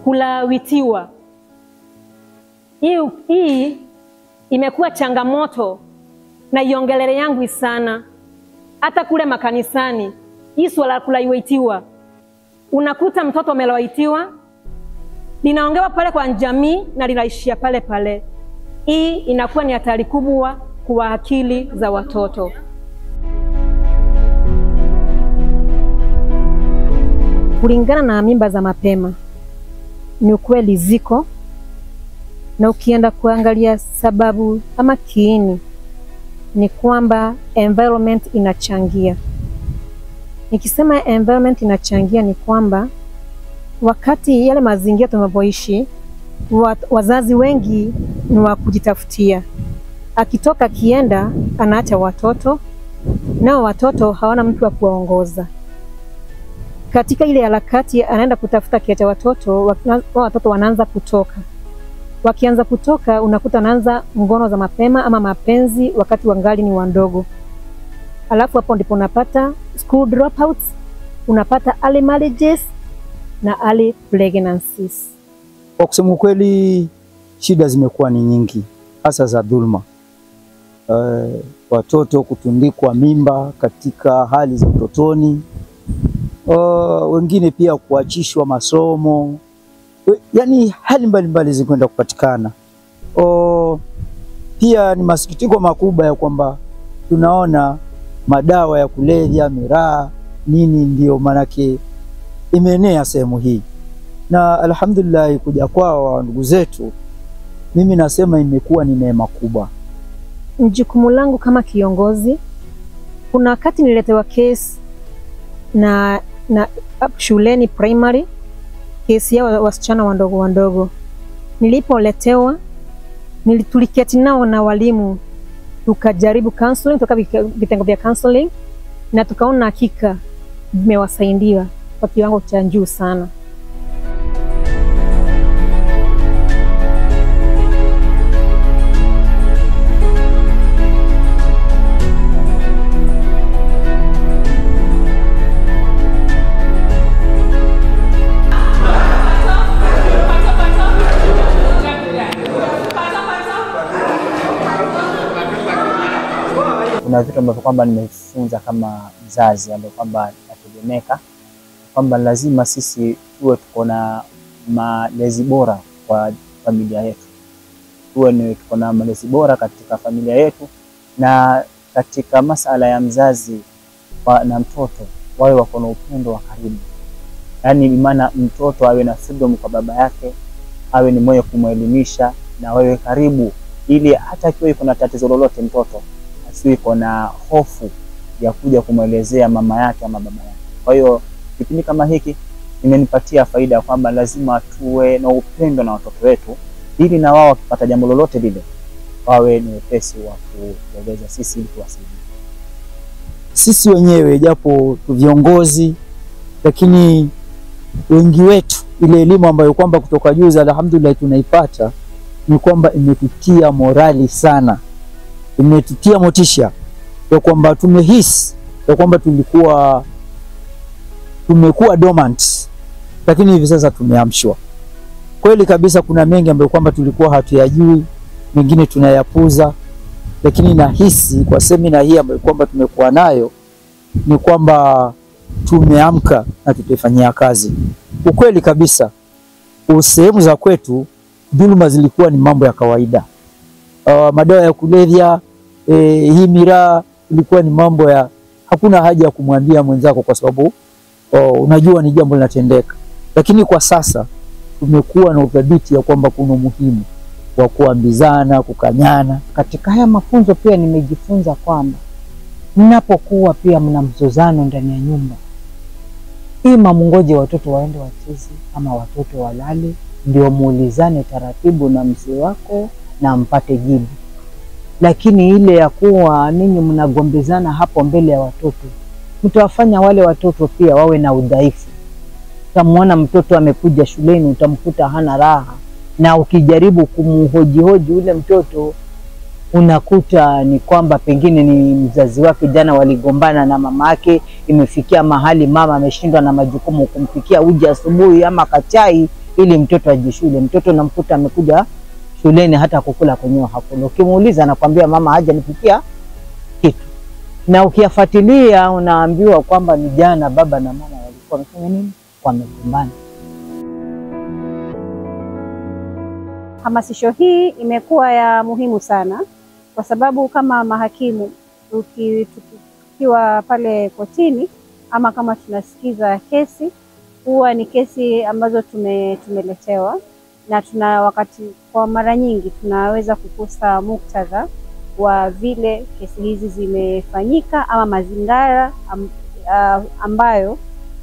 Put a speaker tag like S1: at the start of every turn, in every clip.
S1: kulawitiwa. Hii, hii imekuwa changamoto na iongelele yangu sana, hata kule makanisani. Hii swala la kulawitiwa, unakuta mtoto amelawitiwa, linaongewa pale kwa jamii na linaishia pale pale. Hii inakuwa ni hatari kubwa kwa akili za watoto. Kulingana na mimba za mapema, ni ukweli ziko, na ukienda kuangalia sababu ama kiini, ni kwamba environment inachangia. Nikisema environment inachangia, ni kwamba wakati yale mazingira tunapoishi, wazazi wengi ni wa kujitafutia. Akitoka akienda, anaacha watoto, nao watoto hawana mtu wa kuwaongoza katika ile harakati anaenda kutafuta kiacha watoto, watoto wanaanza kutoka. Wakianza kutoka, unakuta anaanza ngono za mapema ama mapenzi wakati wangali ni wandogo, alafu hapo ndipo unapata school dropouts, unapata early marriages na early pregnancies.
S2: Kwa kusema ukweli, shida zimekuwa ni nyingi, hasa za dhulma. Uh, watoto kutundikwa mimba katika hali za utotoni Uh, wengine pia kuachishwa masomo, yaani hali mbalimbali zikwenda kupatikana. Uh, pia ni masikitiko makubwa ya kwamba tunaona madawa ya kulevya, miraa, nini ndio maanake imeenea sehemu hii, na alhamdulillah kuja kwao ndugu zetu, mimi nasema imekuwa ni neema kubwa.
S1: Jukumu langu kama kiongozi, kuna wakati niletewa kesi na na shuleni primary, kesi ya wasichana wandogo wandogo. Nilipoletewa tuliketi nao na walimu, tukajaribu counseling, toka vitengo vya counseling, na tukaona hakika vimewasaidia kwa kiwango cha juu sana.
S3: Kuna vitu ambavyo kwamba nimefunza kama mzazi ambayo kwamba nategemeka kwamba lazima sisi tuwe tuko na malezi bora kwa familia yetu, tuwe ni tuko na malezi bora katika familia yetu, na katika masala ya mzazi wa, na mtoto wawe wako na upendo wa karibu, yaani maana mtoto awe na freedom kwa baba yake, awe ni moyo kumwelimisha na wawe karibu, ili hata akiwa iko na tatizo lolote mtoto iko na hofu ya kuja kumwelezea mama yake ama baba yake. Kwa hiyo kipindi kama hiki imenipatia faida ya kwamba lazima tuwe na upendo na watoto wetu, ili na wao wakipata jambo lolote lile wawe ni wepesi wa kueleza sisi ili tuwasaidie.
S2: Sisi wenyewe japo tu viongozi, lakini wengi wetu ile elimu ambayo kwamba kutoka juu, alhamdulillah, tunaipata ni kwamba imetutia morali sana imetutia motisha ya kwamba tumehisi ya kwamba tulikuwa tumekuwa dormant, lakini hivi sasa tumeamshwa kweli kabisa. Kuna mengi ambayo kwamba tulikuwa hatuyajui, mengine tunayapuza, lakini nahisi kwa semina hii ambayo kwamba tumekuwa nayo ni kwamba tumeamka na tutaifanyia kazi. Ukweli kabisa, sehemu za kwetu dhuluma zilikuwa ni mambo ya kawaida. Uh, madawa ya kulevya eh, hii miraa ilikuwa ni mambo ya hakuna haja ya kumwambia mwenzako kwa sababu oh, unajua ni jambo linatendeka, lakini kwa sasa tumekuwa na udhabiti ya kwamba kuna umuhimu wa kuambizana, kukanyana.
S4: Katika haya mafunzo pia nimejifunza kwamba mnapokuwa pia mna mzozano ndani ya nyumba, ima mungoje watoto waende wacheze ama watoto walale, ndio muulizane taratibu na mzee wako na mpate jibu. Lakini ile ya kuwa ninyi mnagombezana hapo mbele ya watoto, mtawafanya wale watoto pia wawe na udhaifu. Utamwona mtoto amekuja shuleni, utamkuta hana raha, na ukijaribu kumhojihoji ule mtoto unakuta ni kwamba pengine ni mzazi wake jana waligombana na mama yake, imefikia mahali mama ameshindwa na majukumu kumpikia uji asubuhi ama kachai, ili mtoto aje shule. Mtoto namkuta amekuja shuleni hata kukula kwenyewe hakuna. Ukimuuliza anakwambia mama haja nipikia kitu, na ukiyafuatilia unaambiwa kwamba ni jana baba na mama walikuwa wamefanya nini, wamegombana.
S5: Hamasisho hii imekuwa ya muhimu sana kwa sababu kama mahakimu tuki- tuki- tukiwa pale kotini ama kama tunasikiza kesi, huwa ni kesi ambazo tume, tumeletewa na tuna wakati, kwa mara nyingi tunaweza kukosa muktadha wa vile kesi hizi zimefanyika ama mazingara am, ah, ambayo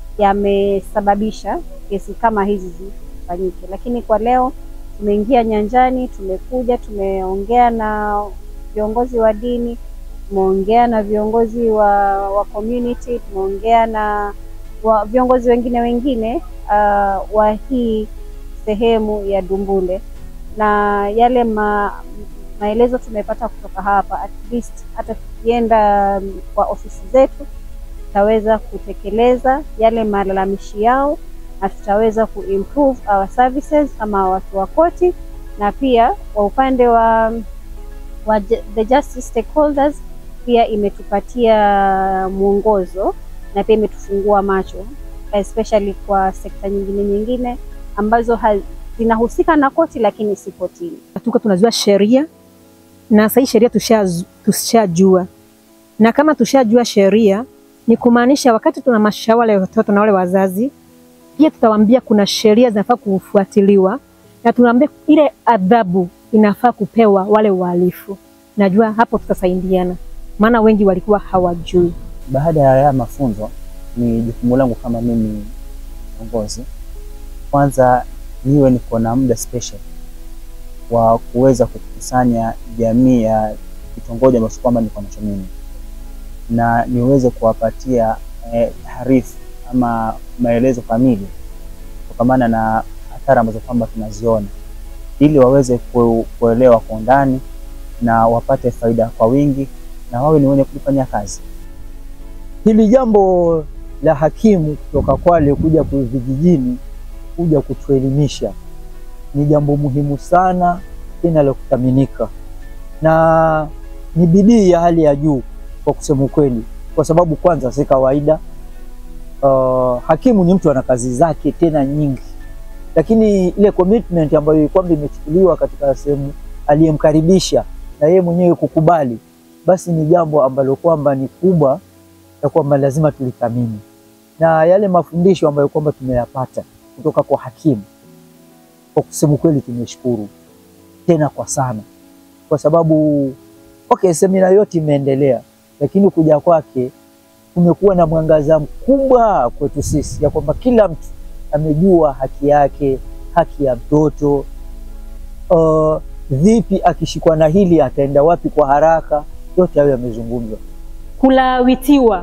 S5: yamesababisha kesi kama hizi zifanyike, lakini kwa leo tumeingia nyanjani, tumekuja, tumeongea na viongozi wa dini, tumeongea na viongozi wa, wa community, tumeongea na wa, viongozi wengine wengine uh, wa hii sehemu ya Dumbule na yale ma, maelezo tumepata kutoka hapa, at least hata tukienda mm, kwa ofisi zetu tutaweza kutekeleza yale malalamishi yao na tutaweza kuimprove our services kama watu wa koti, na pia kwa upande wa, wa ju- the justice stakeholders pia imetupatia mwongozo na pia imetufungua macho especially kwa sekta nyingine nyingine ambazo ha- zinahusika na koti lakini si kotini.
S1: tuko tunajua sheria na sahii sheria tushazu- tushajua, na kama tushajua sheria ni kumaanisha wakati tuna mashawara ya watoto na wale wazazi, pia tutawaambia kuna sheria zinafaa kufuatiliwa na tunaambia ile adhabu inafaa kupewa wale wahalifu. Najua hapo tutasaidiana, maana wengi walikuwa hawajui.
S3: Baada ya haya mafunzo, ni jukumu langu kama mimi kiongozi, kwanza niwe niko na muda special wa kuweza kukusanya jamii ya kitongoji ambacho kwamba niko nacho mimi, na niweze kuwapatia eh, harifu ama maelezo kamili kutokamana na athari ambazo kwamba tunaziona, ili waweze ku, kuelewa kwa undani na wapate faida kwa wingi na wawe ni wenye kulifanyia kazi.
S2: Hili jambo la hakimu kutoka Kwale kuja ku- vijijini kuja kutuelimisha ni jambo muhimu sana tena la kuthaminika, na ni bidii ya hali ya juu kwa kusema ukweli, kwa sababu kwanza si kawaida. Uh, hakimu ni mtu ana kazi zake tena nyingi, lakini ile commitment ambayo kwamba imechukuliwa katika sehemu aliyemkaribisha na yeye mwenyewe kukubali, basi ni jambo ambalo kwamba ni kubwa ya kwamba lazima tulithamini, na yale mafundisho ambayo kwamba tumeyapata kutoka kwa hakimu, kwa kusema ukweli, tumeshukuru tena kwa sana, kwa sababu okay, semina yote imeendelea, lakini kuja kwake kumekuwa na mwangaza mkubwa kwetu sisi, ya kwamba kila mtu amejua haki yake, haki ya mtoto uh, vipi akishikwa na hili ataenda wapi kwa haraka, yote hayo yamezungumzwa.
S1: kulawitiwa.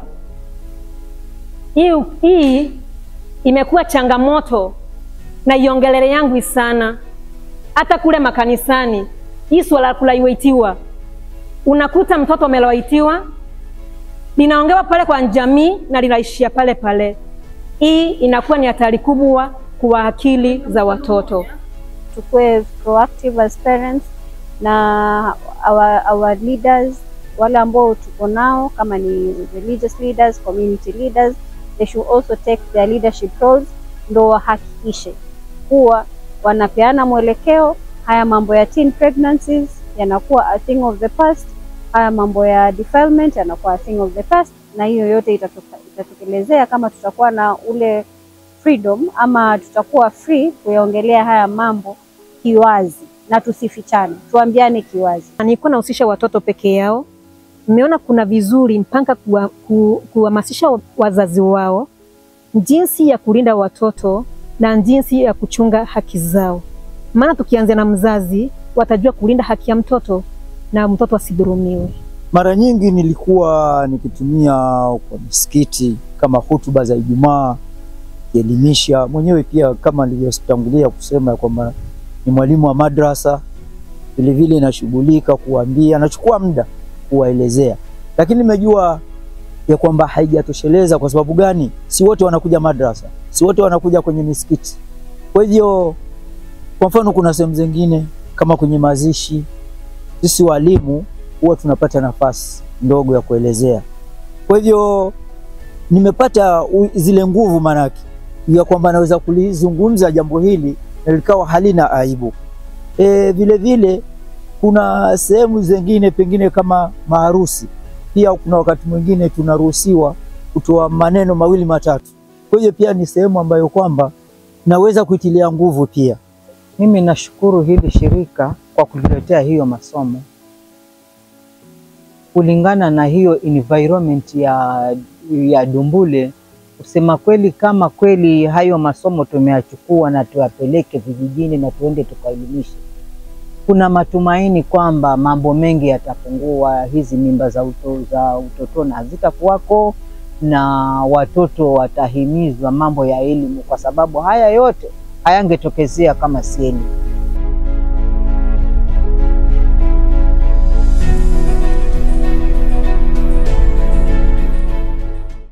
S1: Hii, hii imekuwa changamoto na iongelele yangu sana, hata kule makanisani. Hii swala la kulawitiwa, unakuta mtoto amelawitiwa, linaongewa pale kwa jamii na linaishia pale pale. Hii inakuwa ni hatari kubwa kwa akili za watoto.
S5: Tukue proactive as parents na our, our leaders wale ambao tuko nao kama ni religious leaders, community leaders, they should also take their leadership roles, ndo wahakikishe kuwa wanapeana mwelekeo. Haya mambo ya teen pregnancies yanakuwa a thing of the past, haya mambo ya defilement yanakuwa a thing of the past, na hiyo yote itatoka, itatokelezea kama tutakuwa na ule freedom ama tutakuwa free kuyaongelea haya mambo kiwazi na tusifichane, tuambiane kiwazi.
S1: Nilikuwa nahusisha watoto peke yao, nimeona kuna vizuri mpaka kuwa- ku- kuhamasisha wazazi wao jinsi ya kulinda watoto na jinsi ya kuchunga haki zao, maana tukianzia na mzazi watajua kulinda haki ya mtoto na mtoto asidhulumiwe.
S2: Mara nyingi nilikuwa nikitumia kwa misikiti kama hutuba za Ijumaa kielimisha mwenyewe, pia kama nilivyotangulia kusema ya kwamba ni mwalimu wa madrasa, vilevile nashughulika kuwaambia, nachukua muda kuwaelezea, lakini nimejua ya kwamba haijatosheleza. Kwa sababu gani? Si wote wanakuja madrasa, si wote wanakuja kwenye misikiti. Kwa hivyo, kwa mfano, kuna sehemu zingine kama kwenye mazishi, sisi walimu huwa tunapata nafasi ndogo ya kuelezea. Kwa hivyo nimepata u- zile nguvu manake ya kwamba naweza kulizungumza jambo hili na likawa halina aibu. E, vile vile kuna sehemu zingine pengine kama maharusi, pia kuna wakati mwingine tunaruhusiwa kutoa maneno mawili matatu. Kwa hiyo pia ni sehemu ambayo kwamba naweza kuitilia nguvu pia.
S4: Mimi nashukuru hili shirika kwa kutuletea hiyo masomo kulingana na hiyo environment ya, ya Dumbule. Kusema kweli, kama kweli hayo masomo tumeyachukua na tuyapeleke vijijini na tuende tukaelimishe, kuna matumaini kwamba mambo mengi yatapungua, hizi mimba za, uto, za utotoni hazitakuwako na watoto watahimizwa mambo ya elimu, kwa sababu haya yote hayangetokezea kama si elimu.